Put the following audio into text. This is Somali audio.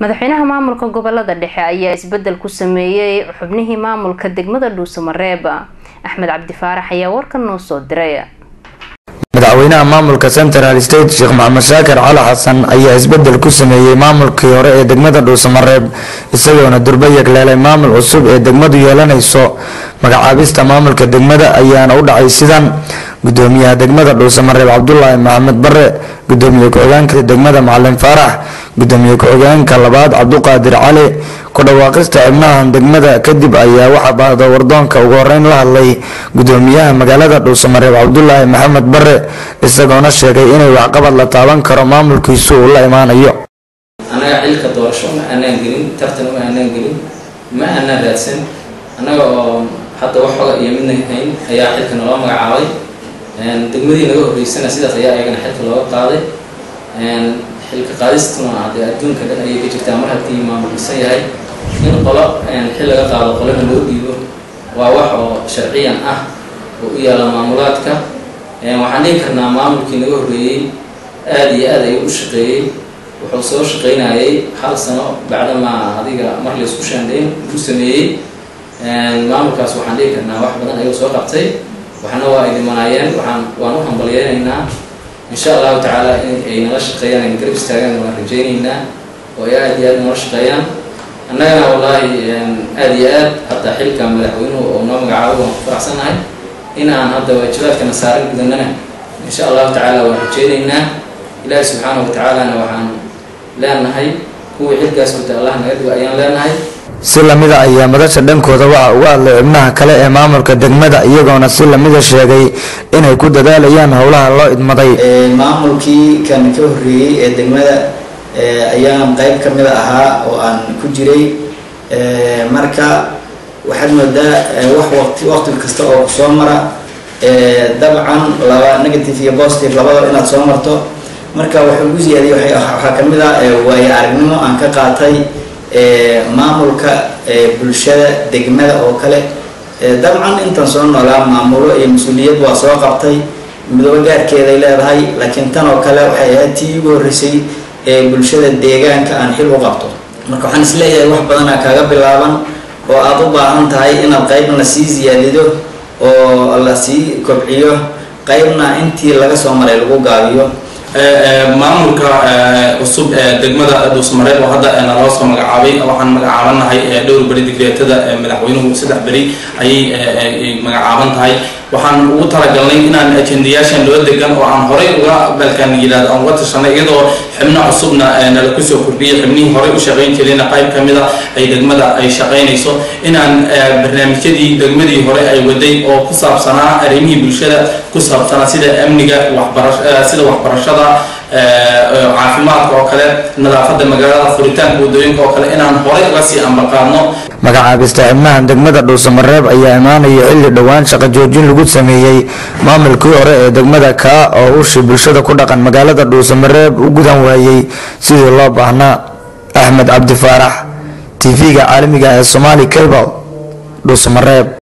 madaxweynaha maamulka gobolada dhexe ayaa isbedel ku sameeyey xubnihii maamulka degmada dhuusamareeb axmed cabdifaarax ayaa warkan noo soo diray madaxweynaha maamulka central state sheekh maxamed shaakir cali xasan ayaa isbedel ku sameeyey maamulkii hore ee degmada dhuusamareeb isagoona durba yegleelay maamul cusub ee degmadu yeelanayso magacaabista maamulka degmada ayaana u dhacay sidan gudoomiyaha degmada dhuusamareeb cabdulaahi maxamed bare gudoomiye ku-xigeenka degmada macalin faarax gudoomiye ku-xigeenka labaad cabduqaadir cali ku dhawaaqista xibnahan degmada kadib ayaa waxaa baahda wardoonka ugu horeyn la hadlay gudoomiyaha magaalada dhuusamareeb cabdulaahi maxamed bare isagoona sheegay inay waxqabad la taaban karo maamulkiisu uu la imaanayo annaga xilka doorasho ma aanaan gelin tartan ma aanaan gelin ma aanaan raadsan annaga oo hadda wax xoga iyo midna hayn ayaa xilka naloo magacaabay degmadii naga horreysana sidaas ayaa ayagana xilka looga qaaday xilka qaadistuna dee adduunka dhan ayay ka jirtaa mar haddii maamulkisan yahay in qolo xil laga qaado qolana loo dhiibo waa wax oo sharciyan ah oo u yaalla maamulaadka waxaan dhihi karnaa maamulkii naga horreeyey aada iyo aad ayuu u shaqeeyey wuxuu soo shaqaynayay hal sano bacdamaa adiga mar laysku shaandayn uu sameeyey maamulkaas waxaan dhihi karnaa wax badan ayuu soo qabtay waxna waa ay dhimanaayeen waxaan waan u hambalyeynaynaa insha allahu tacaala in ay nala shaqeeyaan ay garab istaagaan waan rajaynaynaa oo ay aada iyo aad nala shaqeeyaan annagana wallaahi aada iyo aad hadda xilka madaxweynuhu oo noo magacaabo waan ku faraxsannahay in aan hadda waajibaadkana saaran gudanana insha allahu tacaala waan rajaynaynaa ilaahi subxaanahu watacaalana waxaan leenahay kuwii xilkaas guta allah naga dhigo ayaan leenahay si lamida ayaa madasha dhankooda waxa uga hadlay xubnaha kale ee maamulka degmada iyagoona si lamida sheegay inay ku dadaalayaan howlaha loo idmaday maamulkii kan ka horreeyey ee degmada ayaan qayb ka mida ahaa oo aan ku jiray marka waxaad moodaa wax waqti waqti kasta oo kusoo mara dabcan laba negative iyo positive labadaba inaad soo marto marka wuxuu ugu siyaadiyey waxaa kamid ah waayo aragnimo aan ka qaatay maamulka bulshada degmada oo kale dabcan intan soo noolaa maamulo iyo mas-uuliyad waa soo qabtay midoobo gaarkeeday leedahay laakiin tan oo kale waxay ahayd tii ugu horreysay ee bulshada deegaanka aan xil u qabto marka waxaan isleeyahay wax badanaa kaaga bilaaban oo aada u baahan tahay inaad qaybna sii siyaadido oo la sii kobciyo qaybna intii laga soo maray lagu gaabiyo maamulka cusub ee degmada dhuusmareeb oo hadda naloo soo magacaabay waxaan magacaabanahay dhowr beri digreetada madaxweynuhu saddex beri ayay magacaaban tahay waxaan ugu talagalnay inaan ajendayaashan loo degan oo aan horey uga balkan yidhahdo aan uga tashanay iyadoo xibno cusubna nala kusoo kordhiyay xibnihii horey u shaqayn jirayna qayb ka mida ay degmada ay shaqaynayso inaan barnaamijyadii degmadii hore ay waday oo ku saabsanaa arrimihii bulshada ku saabsanaa sida amniga waxbara sida waxbarashada caafimaadka oo kale nadaafada magaalada furitaanka wadooyinka oo kale inaan horey uga sii ambaqaadno magacaabista xibnahan degmada dhuusamareeb ayaa imaanaya xilli dhowaan shaqo joojin lagu sameeyey maamulkii hore ee degmada kaa oo ushii bulshada ku dhaqan magaalada dhuusamareeb u gudan waayey sidii loo baahnaa axmed cabdi faarax tv-ga caalamiga ee somaali cable dhuusamareeb